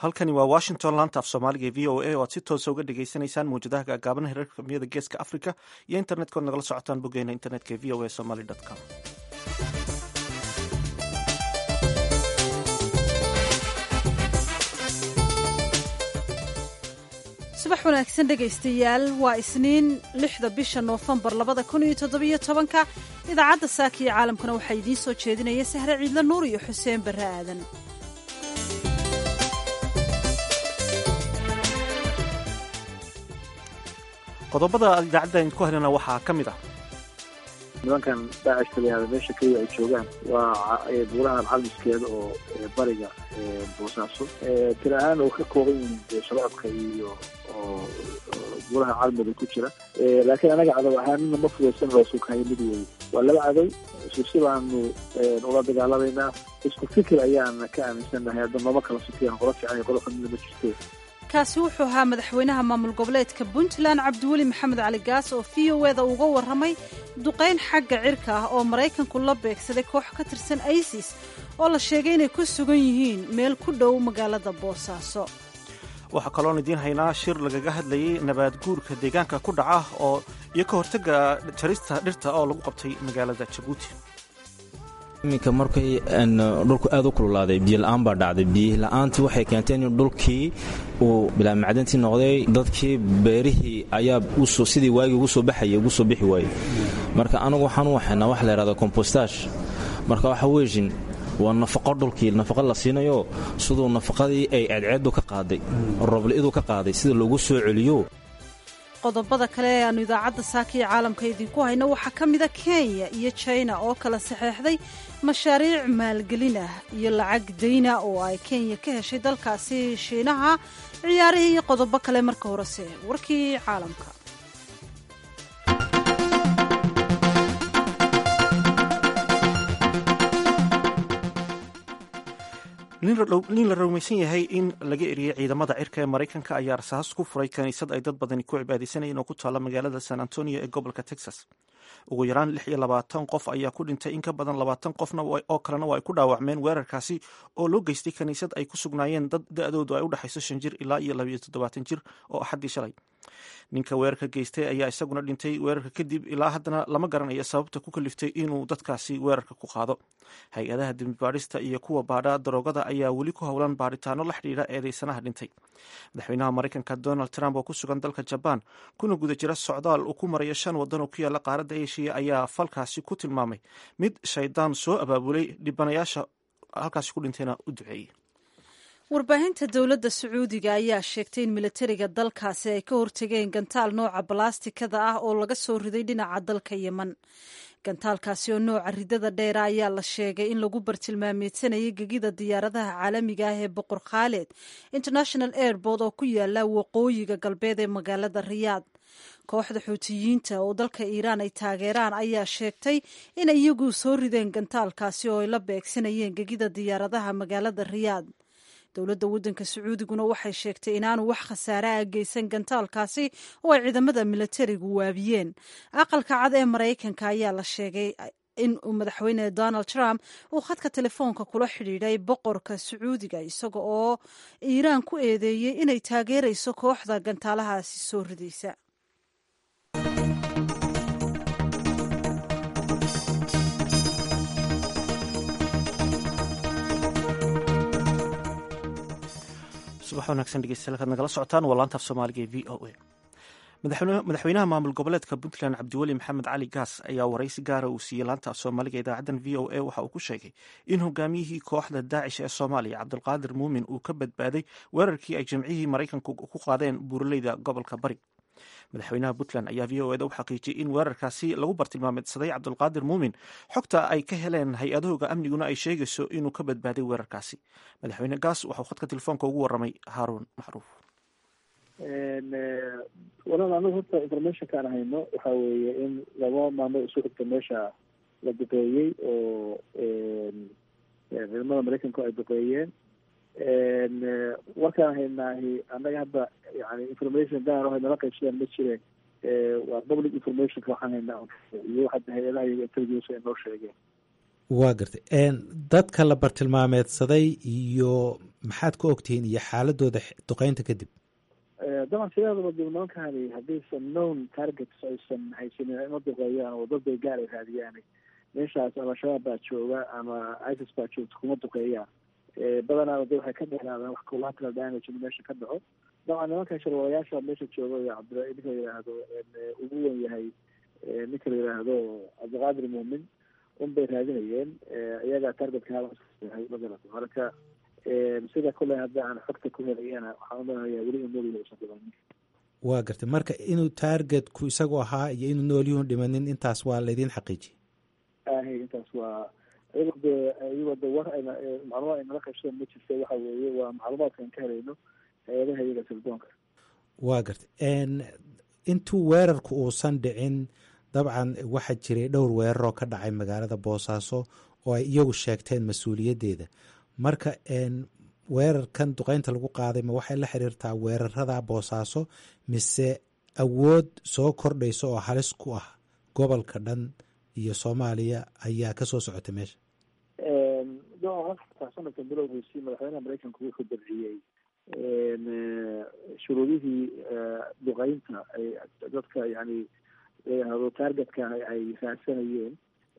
halkani waa washington laanta af soomaaliga ee v o a oo aad si toosa uga dhagaysanaysaan mawjadaha gaagaaban hirarka kamiyada geeska africa iyo internet-kood nagala socotaan boggeena internetka ee v o a somaly com subax wanaagsan dhegaystayaal waa isniin lixda bisha noofembar labada kun iyo toddobiyo tobanka idaacadda saaka iyo caalamkana waxaa idiin soo jeedinaya sahre ciidla nuur iyo xuseen barre aadan qodobada aad idaacadda idinku helana waxaa ka mid ah nimankan daacish taliyaada meesha keliya ay joogaan waa buurahan calmiskeeda oo bariga boosaaso tiri ahaan oo ka kooban yihiin shabaabka iyo oo buuraha calmada ku jira laakiin anaga cadow ahaanina ma fudaysan loosu kahay mid weeye waa laba cadow isu si baanu ula dagaalamaynaa isku fikir ayaana ka aaminsannahay hadda mama kala sukiyaan qola fiican iyo qola xumida ma jirte kaasi wuxuu ahaa madaxweynaha maamul goboleedka puntland cabdiweli maxamed cali gaas oo v o eda uga warramay duqayn xagga cirka ah oo maraykanku la beegsaday koox ka tirsan isis oo la sheegay inay ku sugan yihiin meel ku dhow magaalada boosaaso waxaa kaloon idiin haynaa shir lagaga hadlayay nabaad guurka deegaanka ku dhaca oo iyo ka hortagga jarista dhirta oo lagu qabtay magaalada jabuuti iminka markay dhulku aad u kululaaday biyola'aan baa dhacday biyola'aantii waxay keentay in dhulkii uu bilaa macdantii noqday dadkii beerihii ayaa sidii waagii ugu soo baxaya ugu soo bixi waayey marka anagu waxaan u waxaynaa wax la yhahda kombostash marka waxa weyshin waa nafaqo dhulkii nafaqo la siinayo siduu nafaqadii ay ceedceeddu ka qaaday robli'du ka qaaday sida loogu soo celiyo qodobada kale ee aannu idaacadda saaka iyo caalamka idinku hayno waxaa ka mida kenya iyo jina oo kala saxeexday mashaariic maalgelin ah iyo lacag dayna oo ay kenya ka heshay dalkaasi shiinaha ciyaarihii iyo qodobo kale marka horese warkii caalamka nin la rumaysan yahay in laga eriyey ciidamada cirka ee maraykanka ayaa rasaas ku furay kaniisad ay dad badani ku cibaadaysanayeen oo ku taalla magaalada san antonio ee gobolka texas ugu yaraan lix iyo labaatan qof ayaa ku dhintay in ka badan labaatan qofna oo kalena waa ay ku dhaawacmeen weerarkaasi oo loo geystay kaniisad ay ku sugnaayeen dad da-doodu ay u dhexayso shan jir ilaa iyo labayo toddobaatan jir oo axaddii shalay ninka weerarka geystay ayaa isaguna dhintay weerarka kadib ilaa haddana lama garanayo sababta ku kaliftay inuu dadkaasi weerarka ku qaado hay-adaha dembibaadhista iyo kuwa baadha daroogada ayaa weli ku howlan baadhitaano la xidhiidha eedeysanaha dhintay madaxweynaha maraykanka donald trump oo ku sugan dalka jabaan kuna guda jira socdaal uu ku marayo shan waddan oo ku yaalla qaaradda eshiya ayaa falkaasi ku tilmaamay mid shaydaan soo abaabulay dhibanayaasha halkaasi ku dhintayna u duceeyey warbaahinta dowladda sacuudiga ayaa sheegtay in militariga dalkaasi ay ka hortegeen gantaal nooca balastikada ah oo laga soo riday dhinaca dalka yeman gantaalkaasi oo nooca ridada dheera ayaa la sheegay in lagu bartilmaameedsanayay gegida diyaaradaha caalamiga ah ee boqor khaaled international airport oo ku yaala waqooyiga galbeed ee magaalada riyaad kooxda xuutiyiinta oo dalka iiraan ay taageeraan ayaa sheegtay in iyagu soo rideen gantaalkaasi oo ay la beegsanayeen gegida diyaaradaha magaalada riyaad dowladda waddanka sacuudiguna waxay sheegtay inaanu wax khasaare ah geysan gantaalkaasi oo ay ciidamada militarigu waabiyeen aqalka cad ee maraykanka ayaa la sheegay in uu madaxweyne donald trump uu khadka telefoonka kula xidhiidhay boqorka sacuudiga isaga oo iiraan ku eedeeyey inay taageerayso kooxda gantaalahaasi soo ridaysa subax wanaagsan dhegeystayaal kaad nagala socotaan waa laanta af soomaaliga ee v o a madaxweynaha maamul goboleedka puntland cabdiweli maxamed cali gaas ayaa waraysi gaara uu siiyey laanta af soomaaliga idaacaddan v o a waxa uu ku sheegay in hogaamiyihii kooxda daacish ee soomaaliya cabdulqaadir muumin uu ka badbaaday weerarkii ay jamcihii maraykanku ku qaadeen buuraleyda gobolka bari madaxweynaha puntland ayaa v o eda u xaqiijiyey in weerarkaasi lagu bartilmaameedsaday cabdulqaadir muumin xogta ay ka heleen hay-adahooga amniguna ay sheegayso inuu ka badbaaday weerarkaasi madaxweyne gaas waxau khadka telefoonka ugu waramay haaruun macruuf walaal anagu horta informationka aan hayno waxa weeye in laba maalmood isu xigta meesha la duqeeyey oo ciidamada maraykanku ay duqeeyeen warkaan haynaahi annaga hadda yani information gaar oo nala qaybsadaan ma jireen waa public informationka waxaan haynaa iyo hadda hay-adaha iyaga intelligence ay noo sheegeen waa gartay dadka la bartilmaameedsaday iyo maxaad ku ogtihiin iyo xaaladooda duqeynta kadib daban sideedaba dib nimankani haddaysan known targets aysan haysanin ima duqeeyaan oo dad bay gaar ay raadiyaan meeshaas ama shabaab baa jooga ama isis baa joogta kuma duqeeyaan badanaaba de waxay ka dheeraadaan wax collateral damage in meesha ka dhaco dabcan nimankan sharwalayaasha meesha jooga iyo cabdira ninka la yidhaahdo ugu wen yahay ninka la yidhaahdo cabdiqaadir muumin un bay raadinayeen iyagaa targetka yahay magarata marka sida kule hadda aan xogta ku helayana waxaan umalenayaa weli in nool usan dhimanin waa gartay marka inuu targetku isagu ahaa iyo inuu noolyuhun dhimanin intaas waa laydin xaqiijiye ahay intaas waa iyagoo de iyagoo de war ayna macluumaad ay nala qaybsadeen ma jirta waxa weeye waa macluumaadkaan ka helayno hay-adaha iyaga sirdoonka waa gartay intuu weerarku uusan dhicin dabcan waxaa jiray dhowr weerar oo ka dhacay magaalada boosaaso oo ay iyagu sheegteen mas-uuliyaddeeda marka weerarkan duqeynta lagu qaaday ma waxay la xiriirtaa weerarada boosaaso mise awood soo kordhaysa oo halis ku ah gobolka dhan iyo soomaaliya ayaa kasoo socotay meesha sanadka bilowgiisii madaxweynaha mareykanku wuxuu dabciyey shuruudihii duqeynta ay dadka yani layihahdo targetka ay raadsanayeen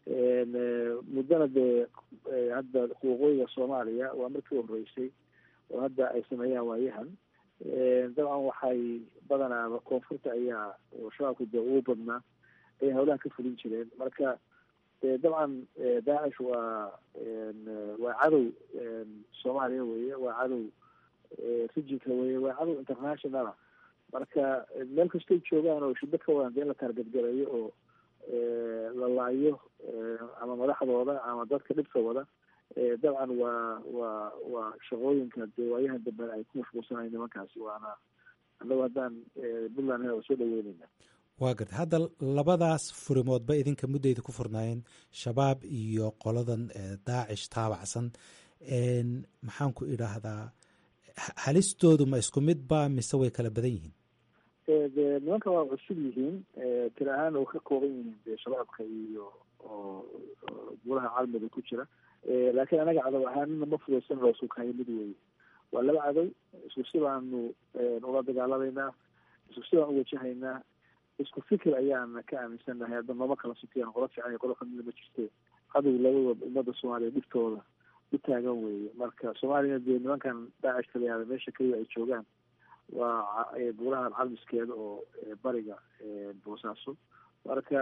muddana dee hadda waqooyiga soomaaliya waa markii horeysay oo hadda ay sameeyaan waayahan dabcan waxay badanaaba koonfurta ayaa oo shabaabka dee ugu badnaa ay hawlaha ka fulin jireen marka dabcan daacish waa waa cadow soomaaliya weye waa cadow rijinka weye waa cadow internationala marka meel kastay joogaan oo shiddo ka wadan dee in la taargadgalayo oo la laayo ama madaxdooda ama dadka dhibka wada dabcan waa waa waa shaqooyinka dee waayahan dambe ay ku mashquulsanayo nimankaasi waana annagu haddaan puntland waa soo dhaweyneyna waa garta hadda labadaas furimoodba idinka muddayda ku furnaayeen shabaab iyo qoladan daacish taabacsan maxaan ku idhaahdaa halistoodu ma isku mid ba mise way kala badan yihiin de nimanka waa cusub yihiin tir ahaan oo ka kooban yihiin de shabaabka iyo oo guraha caalamiga ku jira laakiin anaga cadow ahaanina ma fudaysan loo sukayo mid weeye waa laba cadow isku si baanu ula dagaalameynaa isku si baan uwajahaynaa isku fikir ayaana ka aaminsannahay hadda nooma kala sukiyaan qolo fiican iyo qolo kamida ma jirte cadow labadooda ummadda soomaaliya dhibtooda u taagan weeye marka soomaaliyana dee nimankan daacish kalayaada meesha keliya ay joogaan waa buurahan calmiskeeda oo bariga boosaaso marka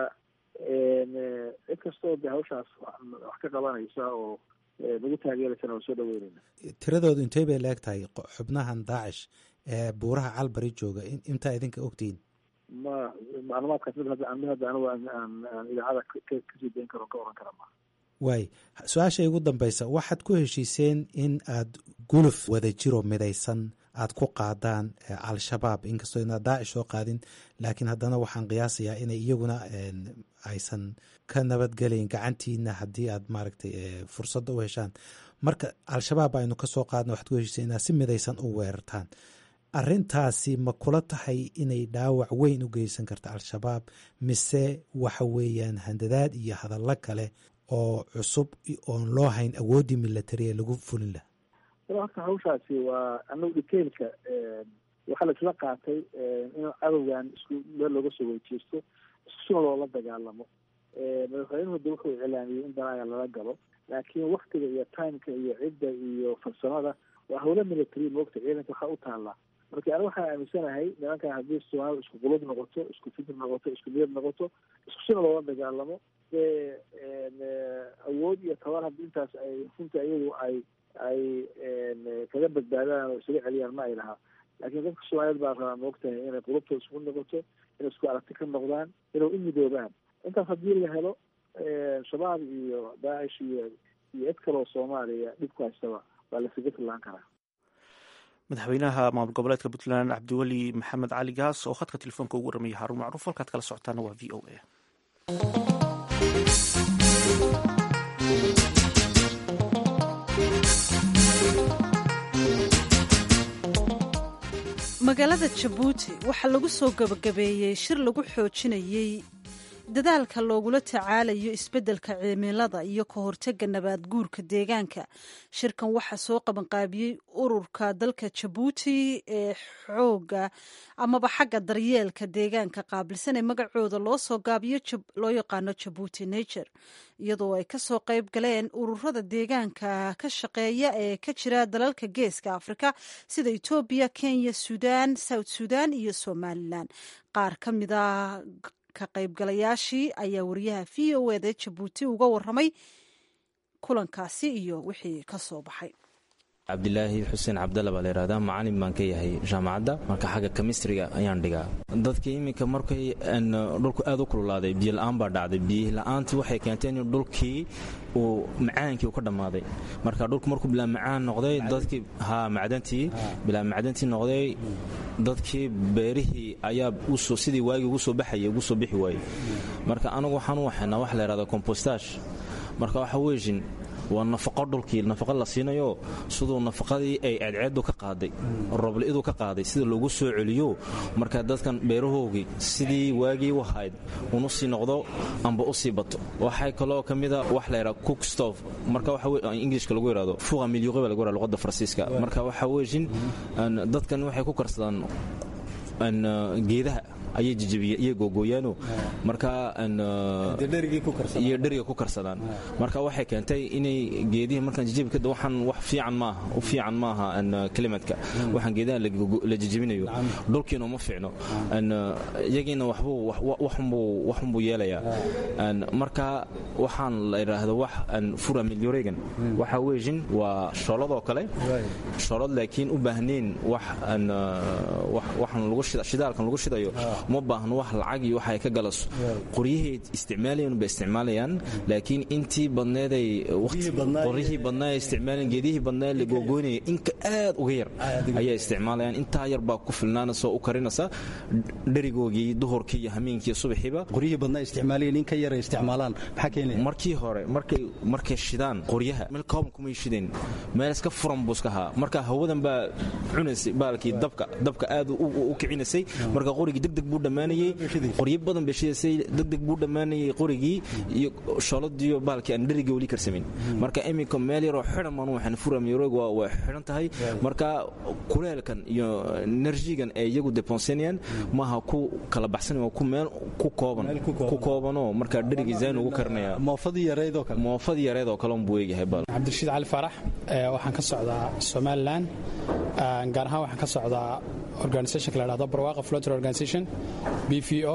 cid kastoo de hawshaas wax ka qabanaysa oo nagu taageeraysana waa soo dhaweyneyna tiradoodu intey bay leeg tahay xubnahan daacish ee buuraha calbari jooga intaa idinka ogtihiin ma macluumaadkaas mid hadda mid hadda anigu aan aan idaacada kasii dayn karo ka oran kara ma waay su-aasha igu dambeysa waxaad ku heshiiseen in aad guluf wada jiro midaysan aad ku qaadaan al-shabaab inkastoo inaad daacish soo qaadin laakiin haddana waxaan qiyaasayaa inay iyaguna aysan ka nabadgelayn gacantiina haddii aad maaragtay fursadda u heshaan marka al-shabaab aynu kasoo qaadna waxaad ku heshiiseen inaad si midaysan u weerartaan arrintaasi ma kula tahay inay dhaawac weyn u geysan karta al-shabaab mise waxa weeyaan handadaad iyo hadallo kale oo cusub oon loo hayn awooddii militariya lagu fulin laha horta hawshaasi waa anagu detailka waxaa la isla qaatay in cadowgan isku meel looga soo weyjeesto isku sina loola dagaalamo madaxweynuhu de wuxuu iclaamiyey in danaaga lala galo laakiin waktiga iyo timeka iyo cidda iyo farsamada waa hawla military moogta ciidanka waxaa u taallaa marka aniga waxaan aaminsanahay nimankan haddii soomaalida isku qulub noqoto isku fikir noqoto isku niyad noqoto isku sina loola dagaalamo dee awood iyo tabar haddii intaas ay runta iyagu ay ay kaga badbaadaan oo isaga celiyaan ma ay lahaa laakiin dadka soomaaliyeed baa rabaa maogtahay inay qulubtooda isku noqoto inay isku aragti ka noqdaan inay u midoobaan intaas haddii la helo shabaab iyo daacish iyo iyo cid kaloo soomaaliya dhib ku haystaba waa lasaga fillaan karaa madaxweynaha maamul goboleedka puntland cabdiweli maxamed cali gaas oo khadka telefoonka ugu warramaya haruun macruuf halkaad kala socotaana waa v o a magaalada jabuuti waxaa lagu soo gabagabeeyey shir lagu xoojinayey dadaalka loogula tacaalayo isbeddelka cimilada iyo ka hortega nabaad guurka deegaanka shirkan waxaa soo qabanqaabiyey ururka dalka jabuuti ee xooga amaba xagga daryeelka deegaanka qaabilsan ee magacooda loo soo gaabiyo loo yaqaano jabuuti nature iyadoo ay kasoo qayb galeen ururada deegaanka ka shaqeeya ee ka jira dalalka geeska afrika sida etoobiya kenya suudaan south suudaan iyo somalilan qaar ka mida ka qaybgalayaashii ayaa wariyaha v o eda jabuuti uga waramay kulankaasi iyo wixii ka soo baxay cabdilaahi xuseen cabdalla baa layihahdaa macalin baan ka yahay jaamacadda marka xagga kemistriga ayaan dhigaa dadkii iminka markay dhulku aad u kululaaday biyola'aan baa dhacday biyola'aantii waxay keenteen in dhulkii uu macaankii u ka dhammaaday marka dhulku markuu bilaa macaan noqday dadkii ha macdantii bilaa macdantii noqday dadkii beerihii ayaa sidii waagii ugu soo baxayay ugu soo bixi waayey marka anagu waxaan u waxaynaa wax la yihahda compostash marka waxa weeshin waa nafaqo dhulkii nafaqo la siinayo siduu nafaqadii ay ceedceedu ka qaaday roblidu ka qaaday sida loogu soo celiyo marka dadkan beerahoogii sidii waagii u ahayd unu sii noqdo amba u sii bato waxay kaloo ka mida wax la yidhaha cookstof marka waxa ingilishka lagu yidhahdo fuqa milyuqi baa lagu yidhahdo luqadda faransiiska marka waxa weeshin dadkan waxay ku karsadaan geedaha ayay jijibiye iyo googooyaano marka iyo dheriga ku karsadaan marka waxay keentay inay geedihii markaan jijibi kada waxaan wax fiican maaha u fiican maaha klimatka waxaan geedaha la jijibinayo dhulkiina uma fiicno iyagiina waxbuu waxunbuu yeelayaa marka waxaan la idhaahdo wax fura milyoregan waxa weejin waa shoolad oo kale shoolad laakiin u baahnayn wax waxan lagu shidaalkan lagu shidayo uma baahno wax lacag iyo waxa ay ka galaso qoryahay isticmaalayaan bay isticmaalayaan laakiin intii badneeday qoryihii badnaa ay isticmaalayaan geedihii badnaa la googoynaya inka aad uga yar ayaa isticmaalayaan intaa yar baa ku filnaanaysa oo u karinaysa dherigoogii duhurkii iyo hameenkii iyo subaxiiba qoryihii badnaa isticmaalayeen in ka yar ay isticmaalaan maxaa keenaya markii hore markay markay shidaan qoryaha meel kooban kumay shideen meel iska furan buu iska ahaa marka hawadan baa cunaysay baalkii dabka dabka aad u kicinaysay marka qorigii degdeg buu dhammaanayey qoryo badan bay shidaysay degdeg buu dhammaanayey qorigii iyo shooladiiyo baalkii aan dheriga weli karsamin marka iminka meel yaroo xidhan baan waxaan furamyorog waa xidhan tahay marka kuleelkan iyo enerjigan ee iyagu deponsenayaan maaha ku kala baxsan waa ku meel ku kooban ku koobanoo marka dheriga zayn ugu karinaya moofadii yareedoo kale moofadii yareed oo kale unbuu eegyahay baal cabdirashiid cali faarax waxaan ka socdaa somalilan gaar ahaan waxaan ka socdaa organisationka la dhahdo barwaaqa flotter organization b v o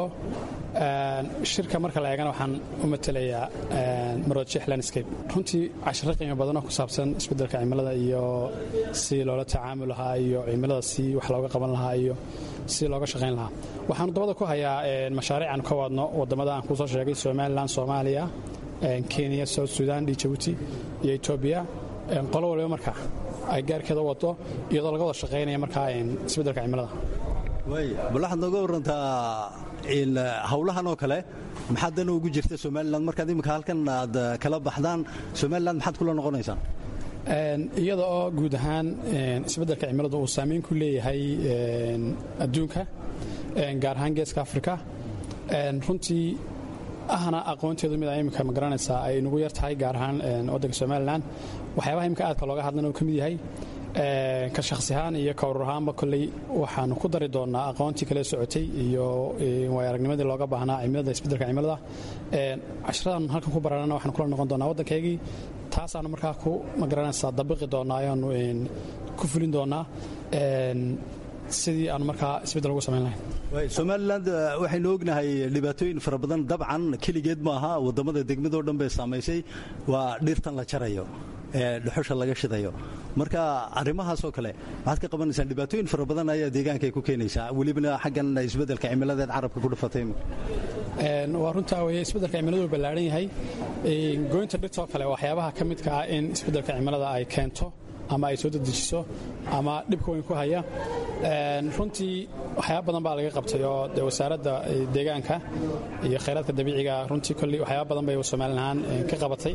shirka marka la eegana waxaan u matelayaa maroodjeex landscape runtii casharo qiimo badanoo ku saabsan isbeddelka cimilada iyo si loola tacaamul lahaa iyo cimilada si wax looga qaban lahaa iyo si looga shaqayn lahaa waxaanu dabada ku hayaa mashaariic aan ka wadno wadamada aan kusoo sheegay somalilan soomaaliya kenya south sudan iyo jabuuti iyo etoobiya qolo waliba marka ay gaarkeeda u wado iyadoo laga wada shaqaynaya markaa isbeddelka cimilada bal waxaad nooga warantaa hawlahan oo kale maxaad dan ugu jirta somalilan markaad imika halkan aad kala baxdaan somalilan maxaad kula noqonaysaan iyada oo guud ahaan isbeddelka cimiladu uu saameyn ku leeyahay adduunka gaar ahaan geeska afrika runtii ahna aqoonteedu mid a imika ma garanaysaa ay nagu yar tahay gaar ahaan waddanka somalilan waxyaabaha imika aadka looga hadlana uu ka mid yahay ka shakhsi ahaan iyo ka urur ahaanba kolley waxaanu ku dari doonnaa aqoontii kale socotay iyo waay aragnimadii looga baahnaa cimilada isbeddelka cimilada casharadan halkan ku baranana waxaanu kula noqon doonaa waddankaygii taasaanu markaa ku ma garanaysaa dabiqi doonnaa ayaanu ku fulin doonnaa sidii aanu markaa isbeddel ugu samayn lahayn somalilan waxaynu ognahay dhibaatooyin fara badan dabcan keligeed maaha wadamada degmadoo dhan bay saamaysay waa dhirtan la jarayo ee dhuxusha laga shidayo marka arrimahaasoo kale maxaad ka qabanaysaan dhibaatooyin fara badan ayaa deegaanka ku keenaysaa welibana xaggan isbeddelka cimiladeed carabka ku dhufatay waa runtaa weye isbeddelka cimiladu uu ballaaran yahay goynta dhirtoo kale waxyaabaha ka midka ah in isbeddelka cimilada ay keento ama ay soo dedejiso ama dhibka weyn ku haya runtii waxyaaba badan baa laga qabtay oo de wasaaradda deegaanka iyo khayraadka dabiiciga runtii kolley waxyaaba badan bay somalilan ahaan ka qabatay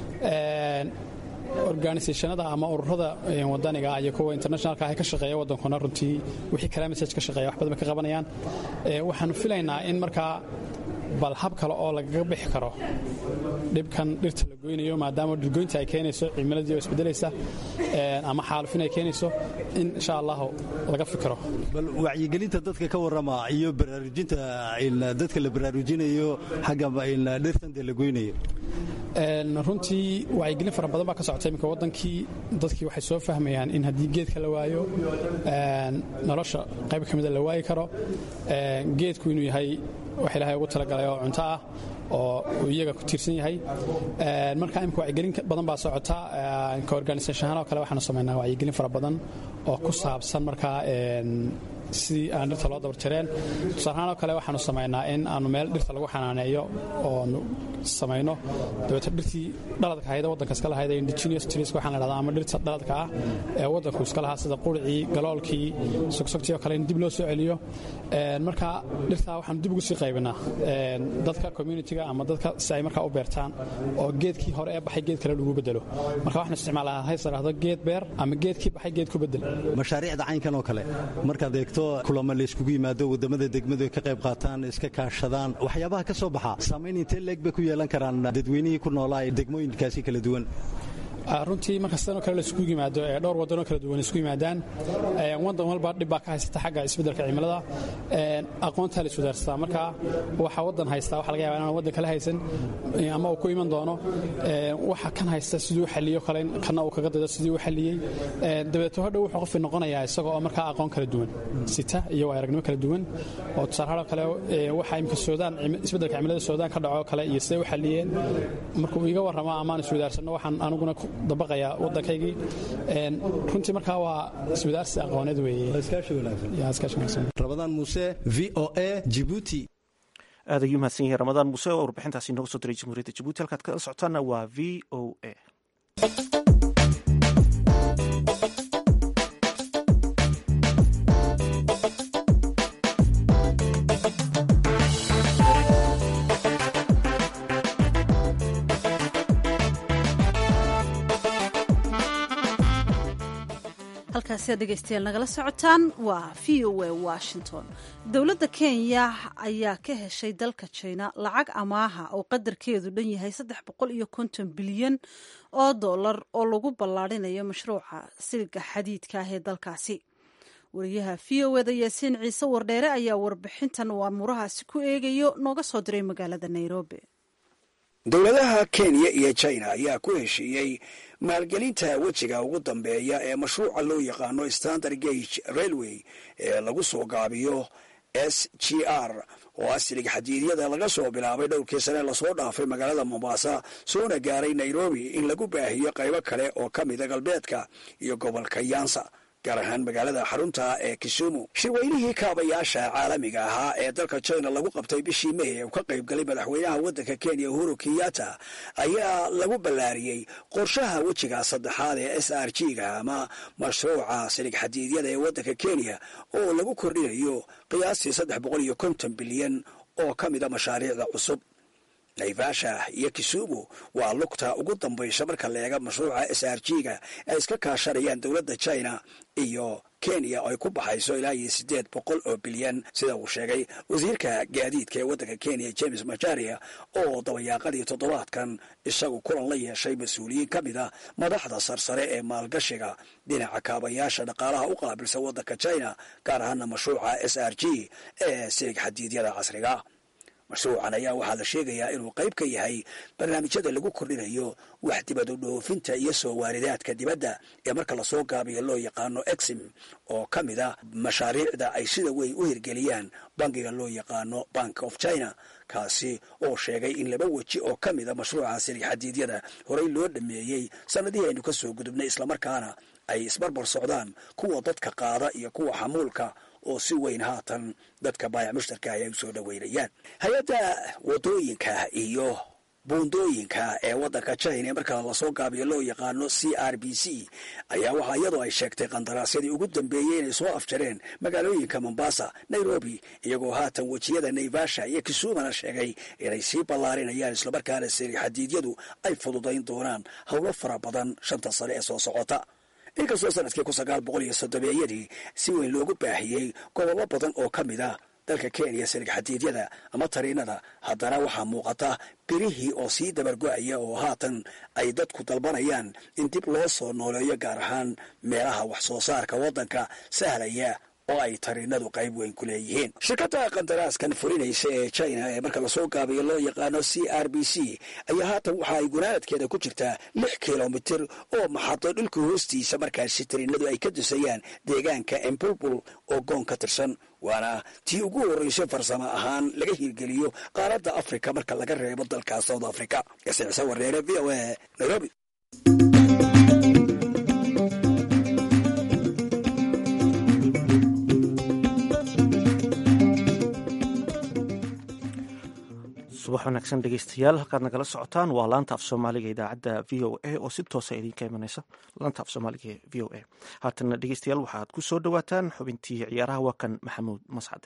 organisationada ama ururada wadaniga iyo kuwa internationalka ah ka shaqeeya waddankuna runtii wixii kala message ka shaqeeya wax badan bay ka qabanayaan waxaanu filaynaa in markaa bal hab kale oo lagaga bixi karo dhibkan dhirta la goynayo maadaama dhirgoynta ay keenayso cimiladii oo isbedelaysa ama xaalufin ay keenayso in insha allahu laga fikiro bal wacyigelinta dadka ka warrama iyo baraarujinta dadka la baraarujinayo xagga dhirtan dee la goynayo runtii wacyigelin fara badan baa ka socota iminka wadankii dadkii waxay soo fahmayaan in haddii geedka la waayo nolosha qayb ka mida la waayi karo geedku inuu yahay wax ilaahay ugu talagalay oo cunto ah oo uu iyaga ku tiirsan yahay marka imika wacyigelin badan baa socota ka organisation ahaan oo kale waxaanu samaynaa wacyigelin fara badan oo ku saabsan markaa sidii aan dhirta loo dabarjareen tusaalahaan oo kale waxaanu samaynaa in aanu meel dhirta lagu xanaaneeyo oonu samayno dabeeto dhirtii dhaladka ahayd waddanka iska lahayd indigenous trees waxaan la dhahdaa ama dhirta dhaladka ah ee waddanku iska lahaa sida quricii galoolkii sogsogtii oo kale in dib loo soo celiyo marka dhirtaa waxaanu dib ugu sii qaybinaa dadka communitiga ama dadka si ay markaa u beertaan oo geedkii hore ee baxay geed kale lagu bedelo marka waxaan isticmaalaa hays la dhahdo geed beer ama geedkii baxay geed ku bedel mashaariicda caynkan oo kale markaad eegto kulamo la iskugu yimaado wadamada degmadu ay ka qayb qaataan iska kaashadaan waxyaabaha ka soo baxa saamayn intee leeg bay ku yeelan karaan dadweynihii ku noolaa ee degmooyinkaasi kala duwan runtii marka sidanoo kale la isugu yimaado ee dhowr waddanoo kala duwan isku yimaadaan waddan walba dhib baa ka haysata xagga isbeddelka cimilada aqoontaa la iswadaarsataa marka waxa waddan haystaa waxa laga yaba inaan waddan kale haysan ama uu ku iman doono waxa kan haysta siduu xalliyo kale kana uu kaga daydo sidii u xalliyey dabeeto hodhow wuxuu qofki noqonayaa isaga oo markaa aqoon kala duwan sita iyo aragnimo kala duwan oo tusaalahaan kale waxa imika soodaan isbeddelka cimilada soodaan ka dhaco kale iyo siday u xalliyeen markuu iga warramo amaan iswadaarsanno waxaan aniguna dabaqaya waddankaygii runtii markaa waa iswadaarsi aqooneed weeyerabadaan muuse v o a jibuuti aad ayuu mahadsan yahay ramadaan muuse oo warbixintaasi inooga soo diray jamhuuriyadda jabuuti halkaad kala socotaana waa v o a halkaasi aad dhegeystayaal nagala socotaan waa v o a washington dowladda kenya ayaa ka heshay dalka jina lacag amaaha oo qadarkeedu dhan yahay saddex boqol iyo konton bilyan oo dollar oo lagu ballaarinayo mashruuca siliga xadiidka ah ee dalkaasi wariyaha v o eda yaasiin ciise wardheere ayaa warbixintan uu amuurahaasi ku eegayo nooga soo diray magaalada nairobi dowladaha kenya iyo china ayaa ku heshiiyey maalgelinta wejiga ugu dambeeya ee mashruuca loo yaqaano standard gage railway ee lagu soo gaabiyo s g r oo aslig xadiidyada laga soo bilaabay dhowrkii sane lasoo dhaafay magaalada mombasa soona gaaray nairobi in lagu baahiyo qaybo kale oo ka mida galbeedka iyo gobolka yansa gaar ahaan magaalada xarunta ee kisumu shirweynihii kaabayaasha caalamiga ahaa ee dalka china lagu qabtay bishii may ee uu ka qayb galay madaxweynaha waddanka kenya uhuru kenyatta ayaa lagu ballaariyey qorshaha wejiga saddexaad ee s r g ga ama mashruuca silig xadiidyada ee waddanka kenya oo lagu kordhinayo qiyaastii saddex boqol iyo konton bilyan oo ka mida mashaariicda cusub naivasha iyo kisumu waa lugta ugu dambaysa marka la eega mashruuca s r g ga ay iska kaashanayaan dowladda china iyo kenya oo ay ku baxayso ilaa iyo siddeed boqol oo bilyan sida uu sheegay wasiirka gaadiidka ee waddanka kenya james majaria oo dabayaaqadii toddobaadkan isagu kulan la yeeshay mas-uuliyiin ka mid a madaxda sarsare ee maalgashiga dhinaca kaabayaasha dhaqaalaha u qaabilsan waddanka china gaar ahaana mashruuca s r g ee silig xadiidyada casriga mashruucan ayaa waxaa la sheegayaa inuu qayb ka yahay barnaamijyada lagu kordhinayo wax dibadu dhoofinta iyo soo waaridaadka dibadda ee marka lasoo gaabiyo loo yaqaano exim oo ka mid a mashaariicda ay sida weyn u hirgeliyaan bangiga loo yaqaano bank of china kaasi oo sheegay in laba weji oo ka mid a mashruuca silig xadiidyada horey loo dhameeyey sannadihii aynu ka soo gudubnay islamarkaana ay isbarbar socdaan kuwa dadka qaada iyo kuwa xamuulka oo si weyn haatan dadka baayac mushtarka ay u soo dhoweynayaan hay-adda wadooyinka iyo buundooyinka ee waddanka china ee markaa lasoo gaabiyo loo yaqaano c r b c ayaa waxaa iyadoo ay sheegtay qandaraasyadii ugu dambeeyey inay soo afjareen magaalooyinka mombasa nairobi iyagoo haatan wejiyada naivasha iyo kisumana sheegay inay sii ballaarinayaan islamarkaana siri xadiidyadu ay fududayn doonaan howlo fara badan shanta sane ee soo socota inkastoo sanadkii kun sagaal boqol iyo soddomeeyadii si weyn loogu baahiyey gobollo badan oo ka mid a dalka kenya silig xadiidyada ama tariinada haddana waxaa muuqata birihii oo sii dabargo-aya oo haatan ay dadku dalbanayaan in dib loo soo nooleeyo gaar ahaan meelaha wax soo saarka waddanka sahlaya oo ay tariinadu qayb weyn ku leeyihiin shirkadda qandaraaskan fulinaysa ee china ee marka lasoo gaabayo loo yaqaano c r b c ayaa haatan waxa ay gunaanadkeeda ku jirtaa lix kilomitir oo maxado dhulka hoostiisa markaasi tariinadu ay ka dusayaan deegaanka embulbul oo goon ka tirsan waana tii ugu horreysay farsamo ahaan laga hirgeliyo qaaradda afrika marka laga reebo dalka south africa gasiicse wareere v o a nairobi subax wanaagsan dhegeystayaal halkaad nagala socotaan waa laanta af soomaaliga idaacadda v o a oo si toosa idinka imaneysa laanta af soomaaliga v o a haatana dhegeystayaal waxaad ku soo dhowaataan xubintii ciyaaraha waa kan maxamuud mascade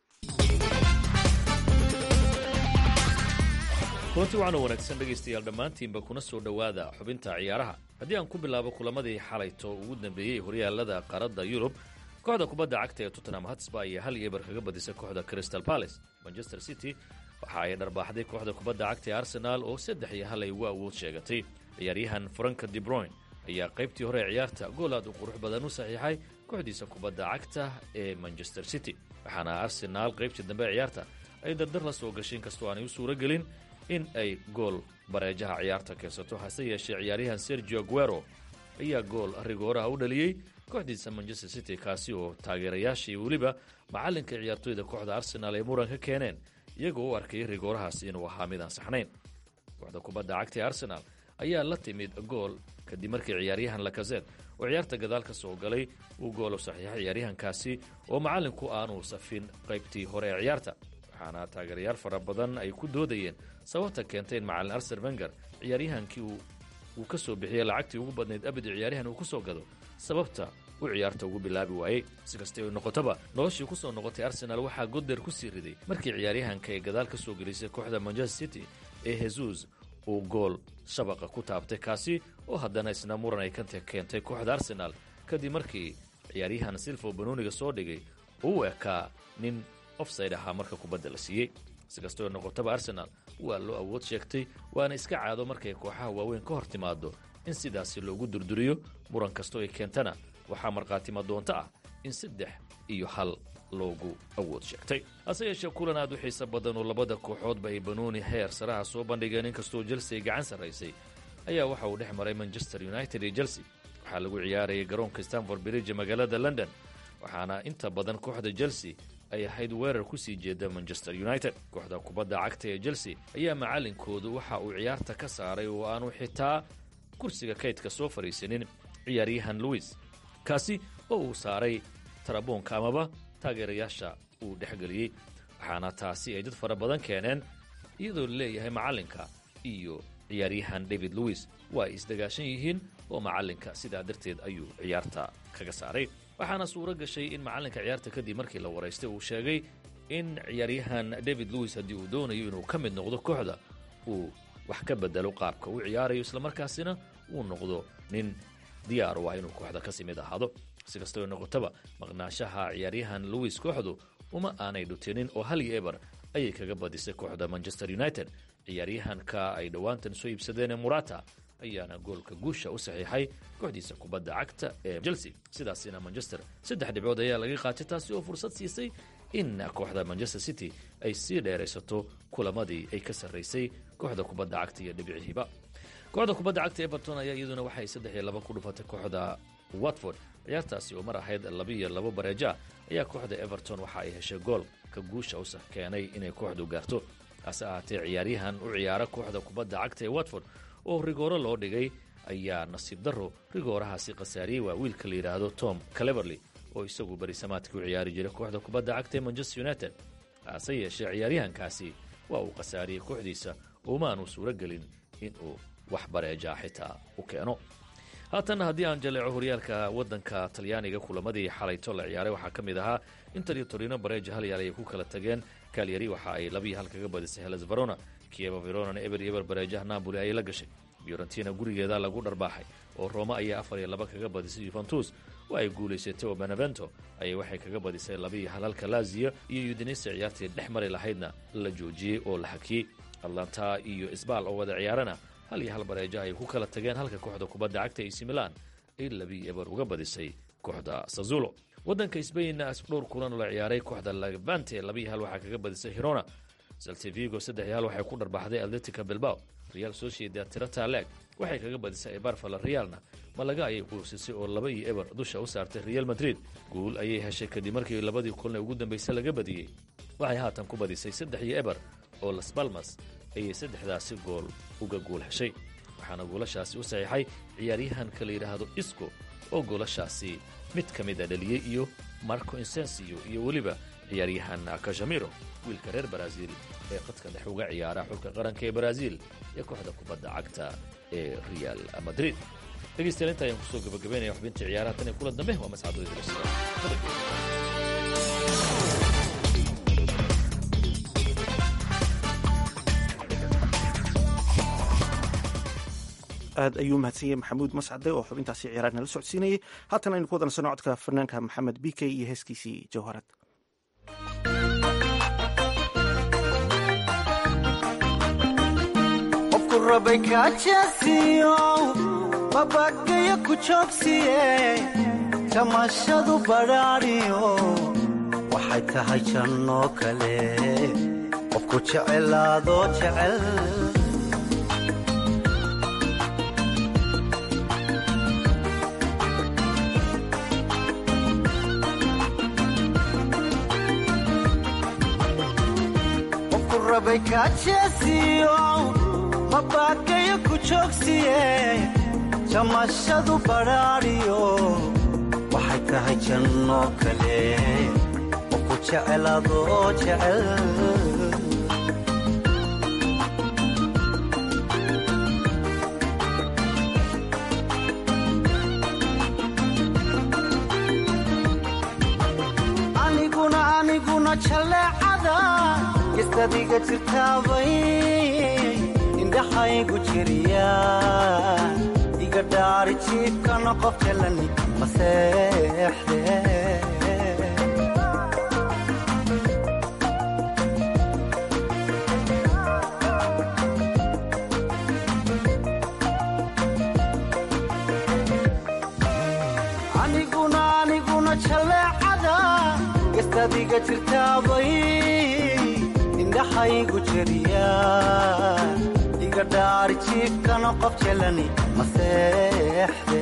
kulanti waxaana wanaagsan dhegaystayaal dhammaantiinba kuna soo dhowaada xubinta ciyaaraha haddii aan ku bilaabo kulamadii xalayto ugu dambeeyey horyaalada qaaradda yurub kooxda kubadda cagta ee tottenham hatsba ayaa hal iyo eber kaga badisay kooxda crystal palace manchester city waxa ay dharbaaxday kooxda kubadda cagta ee arsenaal oo saddex iyo hal ay ugu awood sheegatay ciyaaryahan franka debroyn ayaa qaybtii hore ee ciyaarta gool aad u qurux badan u saxiixay kooxdiisa kubadda cagta ee manchester city waxaana arsenaal qaybtii dambe ee ciyaarta ay dardar la soo gashay inkastoo aanay u suuro gelin in ay gool bareejaha ciyaarta keensato hase yeeshee ciyaaryahan sergio guero ayaa gool rigooraha u dhaliyey kooxdiisa manchester city kaasi oo taageerayaashii weliba macallinka ciyaartoyda kooxda arsenaal ay muran ka keeneen iyagoo u arkayay rigoorahaasi inuu ahaa mid aan saxnayn kooxda kubadda cagta ee arsenaal ayaa la timid gool kadib markii ciyaaryahan lakazet oo ciyaarta gadaal ka soo galay uu gool u saxiixay ciyaaryahankaasi oo macallinku aanuu safin qaybtii hore ee ciyaarta waxaana taageerayaal fara badan ay ku doodayeen sababta keentay in macallin arsen wenger ciyaaryahankii uu ka soo bixiyey lacagtii ugu badnayd abid ciyaaryahan uu ku soo gado sababta uu ciyaarta ugu bilaabi waayey si kastay noqotaba noloshii ku soo noqotay arsenaal waxaa goddeer ku sii riday markii ciyaaryahanka ay gadaal ka soo gelisay kooxda manchester city ee hesus uu gool shabaqa ku taabtay kaasi oo haddana isna muran ay ka keentay kooxda arsenaal kadib markii ciyaaryahan silfo banooniga soo dhigay uu ekaa nin ofside ahaa marka kubadda la siiyey si kastoo noqotaba arsenaal waa loo awood sheegtay waana iska caado markay kooxaha waaweyn ka hor timaado in sidaasi loogu durduriyo muran kastoo ay keentana waxaa markhaatima doonto ah in saddex iyo hal loogu awood sheegtay hase yeeshee kulan aad u xiiso badan oo labada kooxoodba ay banooni heer saraha soo bandhigeen inkastoo chelsea ay gacan sarraysay ayaa waxa uu dhex maray manchester united iyo chelsea waxaa lagu ciyaarayay garoonka stanford bridge ee magaalada london waxaana inta badan kooxda chelsea ay ahayd weerar ku sii jeeda manchester united kooxda kubadda cagta ee chelsea ayaa macallinkoodu waxa uu ciyaarta ka saaray oo aanu xitaa kursiga kaydka soo fadhiisanin ciyaaryahan louis kaasi oo uu saaray taraboonka amaba taageerayaasha uu dhexgeliyey waxaana taasi ay dad fara badan keeneen iyadoo laleeyahay macallinka iyo ciyaaryahan david louis waa ay isdagaashan yihiin oo macallinka sidaa darteed ayuu ciyaarta kaga saaray waxaana suuro gashay in macallinka ciyaarta kadib markii la waraystay uu sheegay in ciyaaryahan david louis haddii uu doonayo inuu ka mid noqdo kooxda uu wax ka bedelo qaabka uu ciyaarayo islamarkaasina uu noqdo nin diyaar u ah inuu kooxda kasi mid ahaado si kastoo noqotaba maqnaashaha ciyaaryahan louis kooxdu uma aanay dhutinin oo hal iyo eber ayay kaga badisay kooxda manchester united ciyaaryahanka ay dhowaantan soo iibsadeen ee murata ayaana goolka guusha u saxiixay kooxdiisa kubadda cagta ee chelsea sidaasina manchester saddex dhibcood ayaa laga qaatay taasi oo fursad siisay in kooxda manchester city ay sii dheeraysato kulamadii ay ka sarraysay kooxda kubadda cagta iyo dhibicihiiba kooxda kubadda cagta everton ayaa iyaduna waxay saddex iyo laba ku dhufatay kooxda watford ciyaartaasi oo mar ahayd labiiyo labo bareeja ayaa kooxda everton waxa ay heshay goolka guusha u keenay inay kooxdu gaarto hase ahaatee ciyaaryahan u ciyaara kooxda kubadda cagta ee watford oo rigooro loo dhigay ayaa nasiib darro rigoorahaasi khasaariyey waa wiilka la yidhaahdo tom cleverley oo isagu berisamaadkii u ciyaari jiray kooxda kubadda cagta ee manchester united hase yeeshee ciyaaryahankaasi waa uu khasaariyey kooxdiisa umaanu suuro gelin inuu wax bareejaa xitaa u keeno haatanna haddii aan jaleeco horyaalka waddanka talyaaniga kulamadii xalayto la ciyaaray waxaa ka mid ahaa inter iyo torino bareeja hal yaal ayay ku kala tageen kalyari waxa ay labiiyo hal kaga badisay heles verona kieva veronana eber iyo eber bareejaha napoli ayay la gashay fiorentina gurigeeda lagu dharbaaxay oo roma ayaa afar iyo laba kaga badisay yuventus oo ay guulaysatay oo benevento ayay waxay kaga badisay labaiyo halalka laziyo iyo udinese ciyaartii dhex mari lahaydna la joojiyey oo la hakiyey atlanta iyo isbaal oo wada ciyaarana hal iyo hal bareejo ay ku kala tageen halka kooxda kubadda cagta ac milan ay labii eber uga badisay kooxda sazulo waddanka sbainna dhowr kulan la ciyaaray kooxda levante labiiyo hal waxaa kaga badisay hirona saltivigo saddex iyo hal waxay ku dharbaxday atletica bilbao real sociedad tirata leeg waxay kaga badisay ebarfala realna malaga ayay quusisay oo laba iyo eber dusha u saartay real madrid guul ayay heshay kadib markii labadii kulan ee ugu dambaysay laga badiyey waxay haatan ku badisay saddex iyo eber oo las balmas ayay saddexdaasi gool uga guul heshay waxaana goolashaasi u saxiixay ciyaaryahanka la yidhaahdo isco oo goolashaasi mid ka mid a dhaliyey iyo marco insensio iyo weliba ciyaaryahan kazhamiro wiilka reer baraaziil ee qadka dhex uga ciyaara xulka qaranka ee baraaziil ee kooxda kubadda cagta ee real madrid dhegeystayaal inta ayaan kusoo gabagabaynaya xubinta ciyaaraha tan iyo kula dambe waa aad ayuu mahadsan yahay maxamuud mascade oo xubintaasi ciyaaraad nala socodsiinayay haatan aynu ku wadansano codka fanaanka maxamed b k iyo heeskiisii jawharad qofku rabay kaajeesiyo mabagayo ku joogsiye jamashadu badhaadhiyo waxay tahay jannoo kale qofku jecelaadoo jecel rabay kaajeesiyo mabagayo ku joogsiye jamashadu badhaadhiyo waxay tahay jannoo kale qofku jecelaadoo jecel aniguna aniguna jaleecada gestadiga jirtaabay indhaxaygu jiriya iga dhaari jiibkana qof jalani maseexde aniguna aniguna jaleecada gestadiga jirtaabay indhaxaygu jiriya iga dhaari jiibkana qof jelani maseexde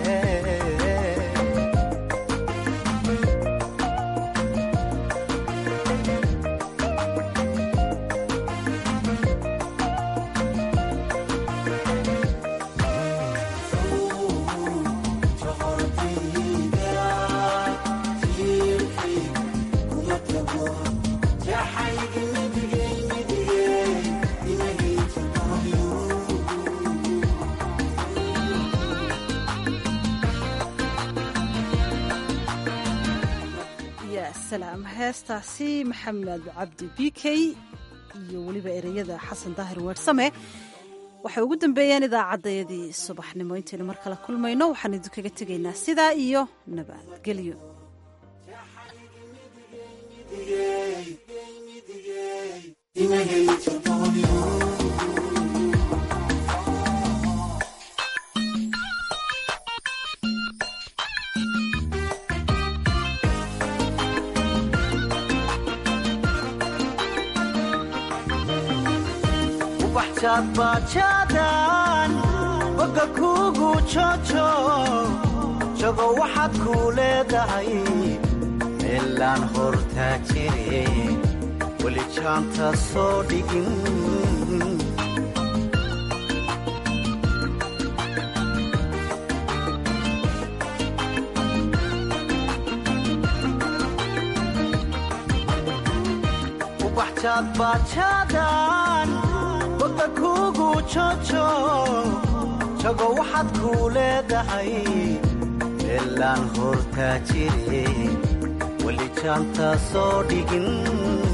salaam heestaasi maxamed cabdi b k iyo weliba ereyada xasan daahir weersame waxay ugu dambeeyeen idaacaddayadii subaxnimo intaynu mar kale kulmayno waxaan idinkaga tegaynaa sidaa iyo nabadgelyo baajaadan boga kuugu joojo jago waxaad kuu leedahay meelaan hortaa jire weli jaanta soo dhigin ubaxjaadbaajadan boga kuugu joojo jago waxaad kuu leedahay meelaan hortaa jire weli jaanta soo dhigin